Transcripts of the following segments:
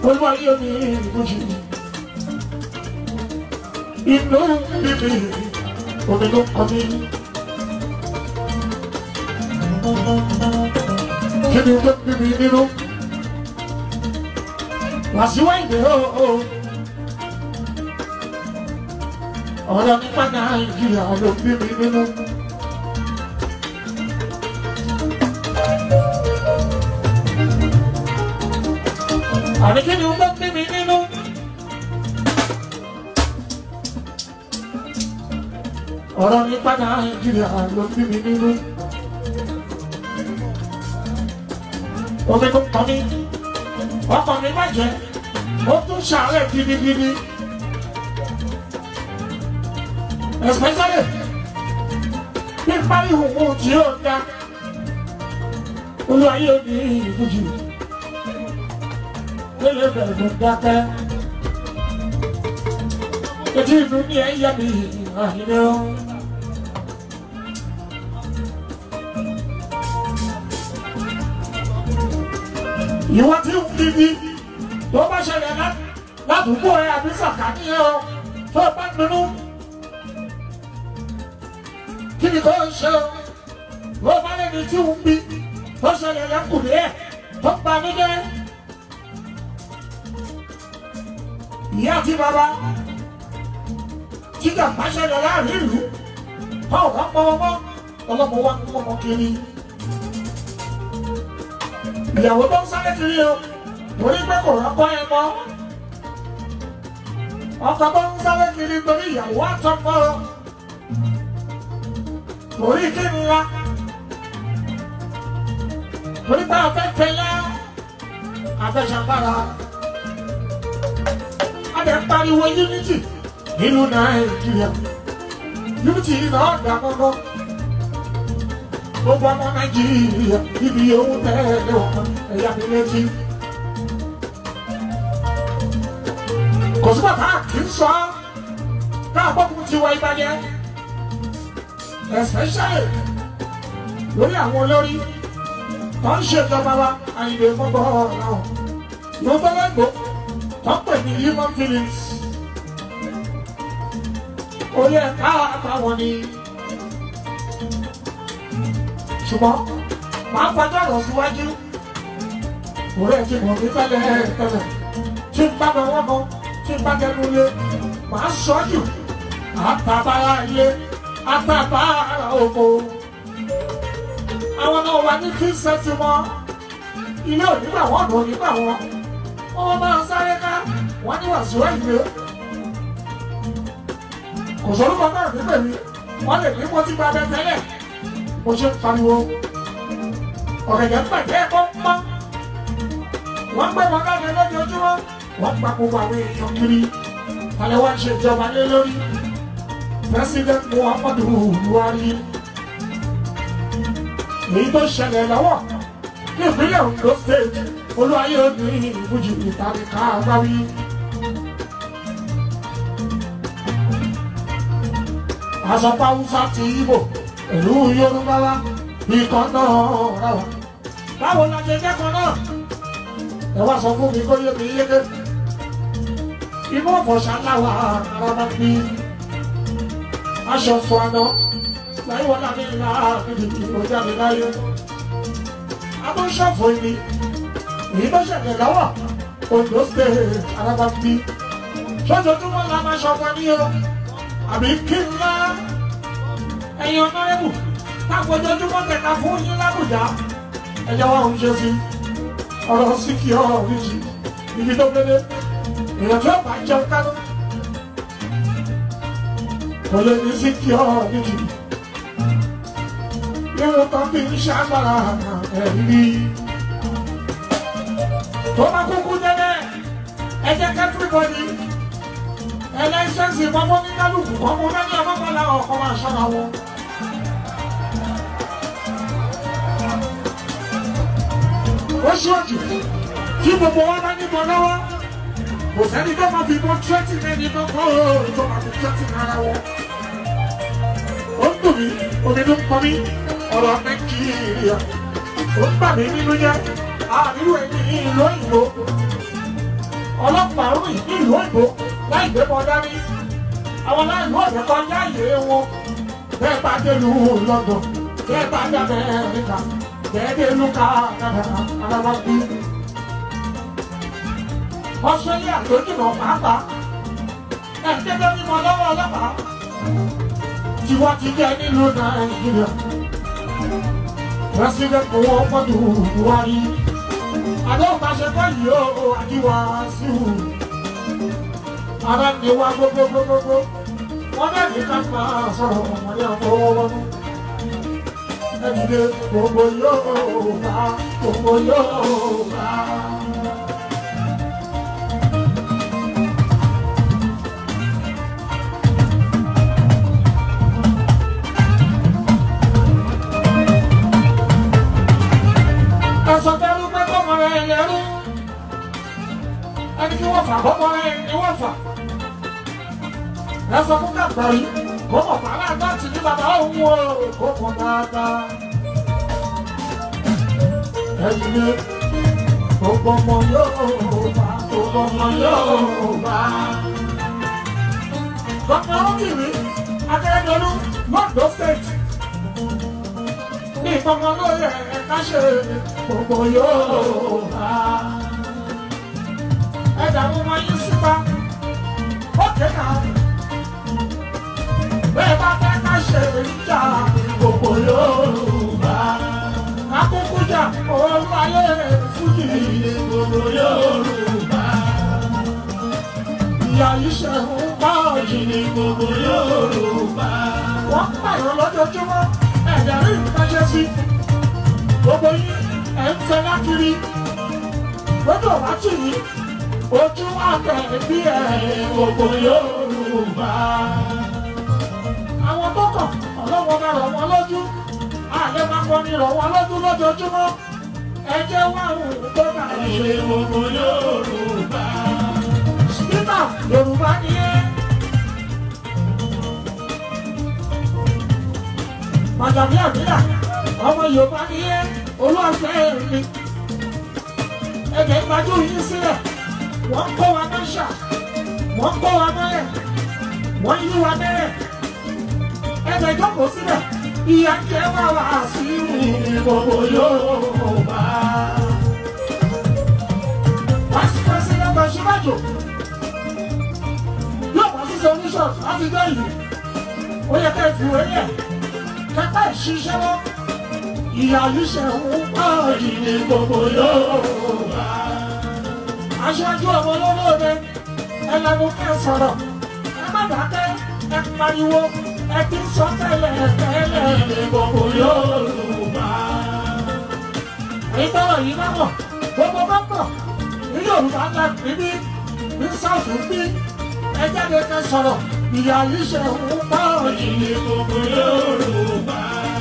olúwa yóò ní ìbújì inú bíbí omi ló kọ mí. kí ni tó bíbí nínú wàsíwá ìdè o ọ̀rọ̀ nípa nàìjíríà ló bíbí nínú. àní kí ni ó bá bí mi nínú. ọ̀rọ̀ nípa nàìjíríà ló bí mi nínú. omi tó kọ́ mi ọkọ̀ mi má jẹ́ ó tún ṣàárẹ̀ gidigidi. especially bí parí òun tí ó dá olúwa yóò ní ìfújì lóye bẹ̀rẹ̀ dákẹ́. Etí ìlú ní ẹ̀yà mi àyẹ̀wò. Ìwọ́n tí ń kíbi tó bá ṣẹlẹ̀ ládùúgbò ẹ̀ àbí sàkání ẹ̀ o tó bá nínú. Kí ni kò ń ṣe o? Tó bá lẹ́ni tí ń bí tó ṣẹlẹ̀ lẹ́kùnrin ẹ̀ tó ń pa níjẹ́. ìyá àti bàbá tí kà máa ṣẹlẹ̀ láàrin ìlú fáwọn bá pọ̀ ọmọ ọlọ́mọ wa ń pọ̀ ọmọ kiri. ìyàwó tó ń sáré kiri o torí pé kò rọ́pọ̀ ẹ mọ́. ọkọ tó ń sáré kiri torí ìyàwó àtọmọ o. torí kí ni wa torí pé afẹ́fẹ́ yá afẹ́ṣàgbára adẹ pariwo unity nínú nàìjíríà unity náà dà mọ́nà gbogbo ọmọ nàìjíríà ibi owó tẹ́lẹ̀ ọ̀kan ẹ̀yà mi létí. kò sí bàbá kì í sọ káàbọ̀kùn ti wá ìbàjẹ́ especially lórí àwọn olórí tó ń ṣèjọba wa àyìnbó mọ́gbọ́ ọ̀rọ̀ náà ló bẹ́lẹ̀ gbó tọ́pẹ̀ ní human feelings. Orí ẹ̀ka àtàwọn ni. Ṣùgbọ́n màá fọjọ́ ọ̀rọ̀ síwájú. Orí ẹ̀ ti mọ̀ mí tẹ́lẹ̀ tẹ́lẹ̀. Tí n bá bẹ̀rẹ̀ mọ́, tí n bá dẹnu ilé, màá sọ jù. Àtàbára ilé, àtàbára oko. Àwọn náà wà ní fíṣẹ́tì wọn. Ilé òní gbà wọ́n, òní gbà wọ́n wọ́n máa sáré ká wọ́n ní wàásù ẹ̀yẹ. kò sórúkọ náà nígbè mí wọ́n lè ní mo ti gba abẹ tẹ́lẹ̀ mo ṣe ń pariwo. ọ̀gẹ̀dẹ̀ pẹ̀tẹ́ ẹ̀kọ́ ń pọ́n. wọ́n gbé wọn láti lójoojúmọ́ wọ́n gba gbogbo àwọn èèyàn kiri. alẹ́ wá ń ṣe ìjọba lé lórí. president muhammadu buhari. èyí tó ṣẹlẹ̀ lọ́wọ́ ní ìpínlẹ̀ ondo state olúwayé ní ìbújì ìtàrí ká gbáwí. àsọpá haúsá ti ibo ìlú yorùbá wa ikọ̀ náà rà wá. báwo la ṣe kẹ́kọ̀ọ́ náà ẹ wá sọ fún mi kó yé mi yéké. inú ọ̀fọ̀ṣà láwa ara máa bí aṣọ fún àná láyé wọn láti ńlá níbi ìkọjá mi láyé. abọ́ṣọ́fọ̀ ni èyí tó ṣẹlẹ̀ lọ́wọ́ Ondo state alábàbí ṣojoojúmọ́ la máa ṣọ̀fọ̀ ní o àbí kí n lá ẹ̀yin ọ̀nàrẹ́bù táwọn ojoojúmọ́ tẹ̀ka fún yín lábùjá ẹ̀jẹ̀ wa ń ṣe sí ọ̀rọ̀ síkì ọ̀rọ̀ ríjì ibi tó gbélé èèyàn tó bá jẹun kánú kò lè ní síkì ọ̀rọ̀ ríjì irun kan fi ń ṣàgbára ẹ̀rí tó bá kúkú délé ẹ jẹ́ kẹ́tìrìbọ̀dì ẹlẹ́sẹ̀nsì mọ́mọ́ ní kálukú ọmọ lẹ́ni ọmọkànlá ọkọ̀ máa ṣọ́ra wọn. ó ṣọ́ọ̀jù tí gbogbo wa bá níbọn lọ́wọ́ kò sẹ́ni tó máa fi bọ́ twenty mẹ́ni tó kọ́ ọ́ tó máa fi twenty náírà wọ́. ó ń dùn mí omi ló ń pọn mí ọ̀rọ̀ nàìjíríà ó ń bà mí nínú jẹ́ àríwá ẹni ìlú òyìnbó ọlọ́pàá rìn ní ìlú òyìnbó láì gbé bọ́ dání àwọn aláìlú ọ̀dẹ̀ kan yá ìyè wọn bẹ́ẹ̀ bá dé lu London bẹ́ẹ̀ bá dé Amẹ́ríkà bẹ́ẹ̀ dé lu Canada alábàbí Australia tó jìnnà pàápàá ẹ̀ ń dédé mímọ lọ́wọ́ ọlọ́pàá tiwa ti jẹ́ nílùú Nàìjíríà president owó fọ́tò Buhari àdéhùn bá ṣe báyìí ó àdíwá sí wù ara ni wá gbogbogbogbogbò wọn náà ní ká máa sọ̀rọ̀ ọmọdé àfọwọ́wọ́nú ẹni dé gbogbo yóò bá gbogbo yóò bá. ẹ̀sọ́ tẹ́lú pé kọ́mọ rẹ̀ lẹ́rú ẹni tí wọ́n fà kọ́mọ rẹ̀ ni wọ́n fà ẹ sọ fún kàgbà yìí kó mọ̀ pàrọ̀ àgbà tì ní bàbá òun o kó mọ̀ dáadáa. ẹ̀yìn ni gbogbo ọmọ yóò bá gbogbo ọmọ yóò bá. Gómìnà Rotimi Akeredolu London State ní ìpamọ́ lóye ẹ̀ka ṣe gbogbo yóò bá. ẹ̀dá mo máa yín síta ó kéka bẹ́ẹ̀ bá fẹ́ ká ṣe ìjà gbogbo Yorùbá. Akókó jà olúwayé fújì gbogbo Yorùbá. Ìyá yìí ṣe ń bá òjìlì gbogbo Yorùbá. Wọ́n pààyàn lójoojúmọ́ ẹ̀dẹ̀ rí ìpàṣẹ sí. Gbogbo yín ẹ̀ ń fẹ́ lákiri. Lójú ọ̀wá tì yín, ojú àgbẹ̀ bí ẹ̀ gbogbo Yorùbá àwọn tó kàn ọlọ́wọ́ máa rọ̀ wọ́n lójú àlẹ́ máa kọ́ ni rọ̀ wọ́n lójú lójoojúmọ́ ẹ jẹ́ wá òun tó bá ṣe gbogbo Yorùbá. Spíkà Yorùbá ni ẹ́. Màjàmí àbílà ọmọ Yorùbá ni ẹ́ olúwàfẹ́ mi. Ẹ̀jẹ̀ ìgbàjú yín sílẹ̀ wọ́n kó wa mẹ́ṣà wọ́n kó wa mẹ́lẹ̀ wọ́n yí wa mẹ́rẹ̀ ẹgbẹ́ ìjókòó síbẹ̀ ìyá jẹ́ wá wá sí gbogbo Yorùbá. Vice President Bashiraju yóò wá sí solution láti gbé yìí. Ó yẹ ká ìfìwé yẹ kẹ́kẹ́ ìṣiṣẹ́ lọ. Ìyá yìí ṣe ń pọ̀ yìí ní gbogbo Yorùbá. Aṣáájú ọmọ olólóore ẹ lẹ́nu kẹ́ sọ̀rọ̀ ẹ má dákẹ́ ẹ pariwo ẹ ti sọ tẹ́lẹ̀ tẹ́lẹ̀ ní gbogbo Yorùbá. Ìtọ́rọ̀ yìí bá bọ̀, gbogbo bá bọ̀, ní Yorùbá ńlá níbí, ní Sáùtù bí, ẹ jáde kẹ́ sọ̀rọ̀, ìyá yìí ṣe ń bá òjì ní gbogbo Yorùbá.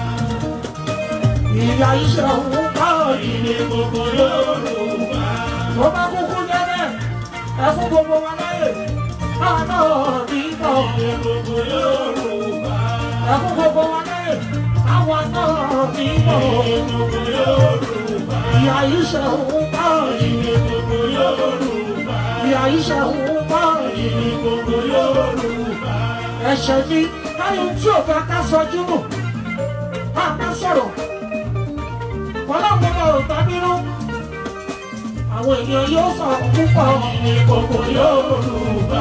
Ìyá yìí ṣe ń bá òjì ní gbogbo Yorùbá. Tó bá kúkú jẹ́ bẹ́ẹ̀, ẹ fún gbogbo wa láyè, káà náà ní bọ̀ ní gbogbo Yorùbá ẹ̀fún gbogbo wa láyè àwọn náà ní mọ̀ gbogbo Yorùbá. Ìyá yìí ṣe ń bá ìní gbogbo Yorùbá. Ìyá yìí ṣe ń bá ìní gbogbo Yorùbá. Ẹ̀ṣẹ̀ ni káyọ̀ tí ò bá ká sọjú nù ká ká sọ̀rọ̀. Ọlọ́run náà ò bá bínú. Àwọn èèyàn yóò sọ̀rọ̀ púpọ̀ ní gbogbo Yorùbá.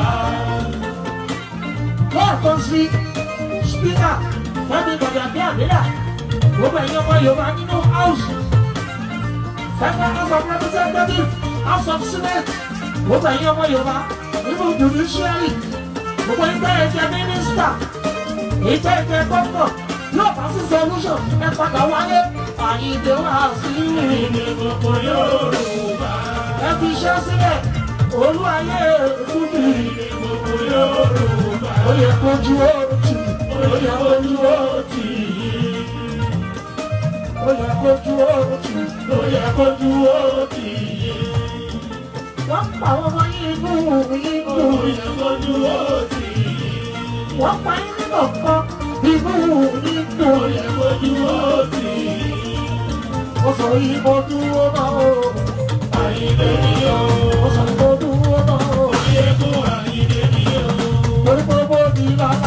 Lọ́ọ̀kan sí spíkà Fẹ́mi Gbàgbé Àbílà gbogbo ẹ̀yin ọmọ Yorùbá nínú house Federal House of Representatives House of Senate gbogbo ẹ̀yin ọmọ Yorùbá nínú judiciary gbogbo ìgbà ẹ̀jẹ̀ mínísítà ìjẹ́ ìjẹ́ gómìnà yóò bá sí solution ẹ padà wálé àyíǹde wá sí ìrìn gbogbo Yorùbá ẹ fi iṣẹ́ sílẹ̀ olú ayé fújì gbogbo Yorùbá ó yẹ kójú ó tì ó yẹ kójú ó tì ó yẹ kójú ó tì ó yẹ kójú ó tì wọ́n pa àwọn ọmọ yìí inú inú ó yẹ kójú ó tì wọ́n pa yín nínú kan inú inú ó yẹ kójú ó tì ó sọ yìí mo dúró náà ó àyè lè ní ó ó sọ mo dúró náà. torí pé bó di lọ́la.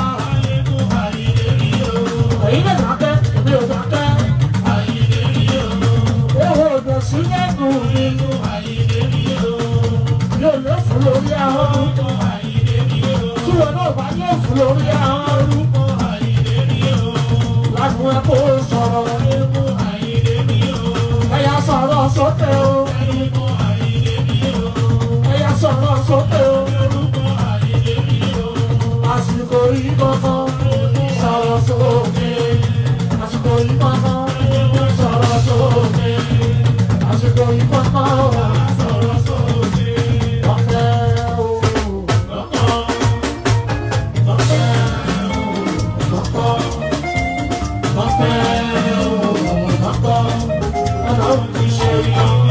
èyí lè dákẹ́ èmi ò dákẹ́. owó òdò sí lẹ́nu mi. yóò lé fún lórí ahọ́n. tí wọn náà bá lé fún lórí ahọ́n. lágùn ẹ kó sọ̀rọ̀. ẹ̀yà sọ̀rọ̀ sókè o. ẹ̀yà sọ̀rọ̀ sókè o. àsìkò yìí kankan sọ̀rọ̀ sókè. àsìkò yìí kankan sọ̀rọ̀ sókè. àsìkò yìí kankan sọ̀rọ̀ sókè. ọ̀fẹ́ o. ọ̀fẹ́ o. ọ̀fẹ́ o. ọ̀fẹ́ o. ọ̀fẹ́ o.